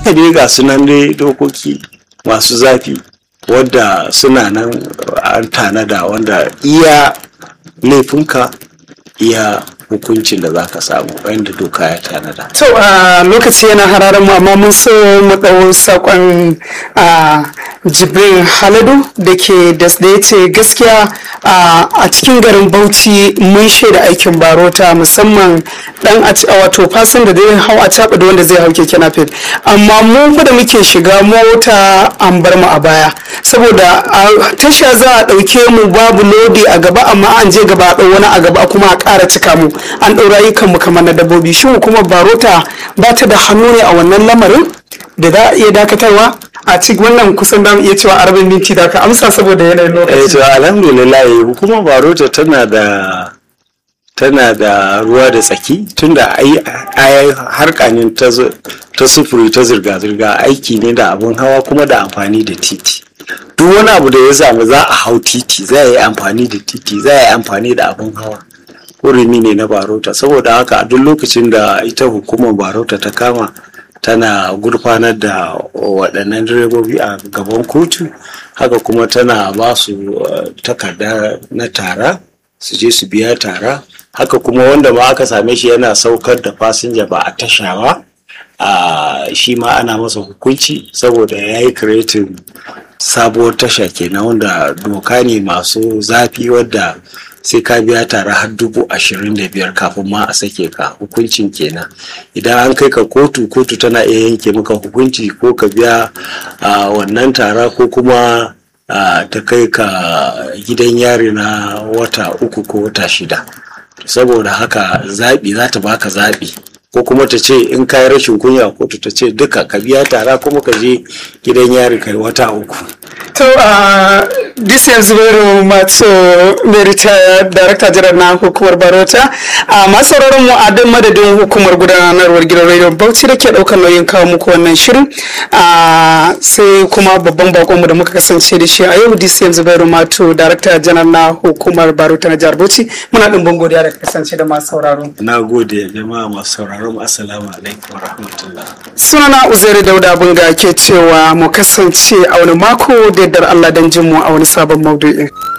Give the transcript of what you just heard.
haka dai ga sunan dai dokoki masu zafi wadda suna nan an tanada wanda iya laifinka iya hukuncin da za ka samu wanda doka ya tanada To a lokaci yana hararen mu amma mun so mu ɗau saƙon a Jibrin Haladu da ke da ya ce gaskiya a cikin garin Bauchi mun shaida aikin barota musamman dan a wato fasin da zai hau a caɓa da wanda zai hau keke napep amma mu fa da muke shiga mota an bar mu a baya saboda a tasha za a ɗauke mu babu lodi a gaba amma an je gaba a ɗau wani a gaba kuma a ƙara cika mu an ɗaura ayyukan mu kamar na dabbobi shi kuma barota ba ta da hannu ne a wannan lamarin da za a iya dakatarwa a cikin wannan kusan da iya cewa arabin minti da ka amsa saboda yanayin eh lokaci to alhamdulillah hukumar barota tana da tana da ruwa da tsaki tunda ai ai harkanin ta zu- ta sufuri ta zirga-zirga aiki ne da abun hawa kuma da amfani da titi duk wani abu da ya samu za a hau titi za a yi amfani da titi za a yi amfani da abun hawa hurumi ne na barota saboda haka a duk lokacin da ita hukumar barota ta kama tana gurfanar da waɗannan direbobi a gaban kotu haka kuma tana ba su eh, takarda na tara su je su biya tara haka kuma wanda ma aka same shi yana saukar da fasinja ba a tasha ba a shi ma ana masa hukunci saboda ya yi kiretin sabuwar tasha kenan wanda doka ne masu zafi wadda sai ka biya tare har dubu ashirin da biyar kafin ma a sake ka hukuncin kenan idan an kai ka kotu kotu tana iya yanke maka hukunci ko ka biya a, wannan tara ko kuma a, ta kai ka gidan yari na wata uku ko wata shida saboda haka zaɓi za ta baka zaɓi ko kuma ta ce in kayi rashin kunya kotu ta ce duka ka biya tara kuma ka je gidan yari kai wata uku to a this year zubairu mato mai ritaya darakta jiran na hukumar barota a masu sauraron mu a dan madadin hukumar gudanarwar gidan rediyon bauchi da ke daukar nauyin kawo muku wannan shirin a sai kuma babban bakon mu da muka kasance da shi a yau dcm zubairu mato darakta janar na hukumar barota na jihar bauchi muna ɗimbin godiya da kasance da masu sauraro na gode jama'a masu sauraron mu. assalamu alaikum wa rahmatullah sunana uzairu dauda bunga ke cewa mu kasance a wani mako da yardar allah don jin mu a wani sabon maudu'in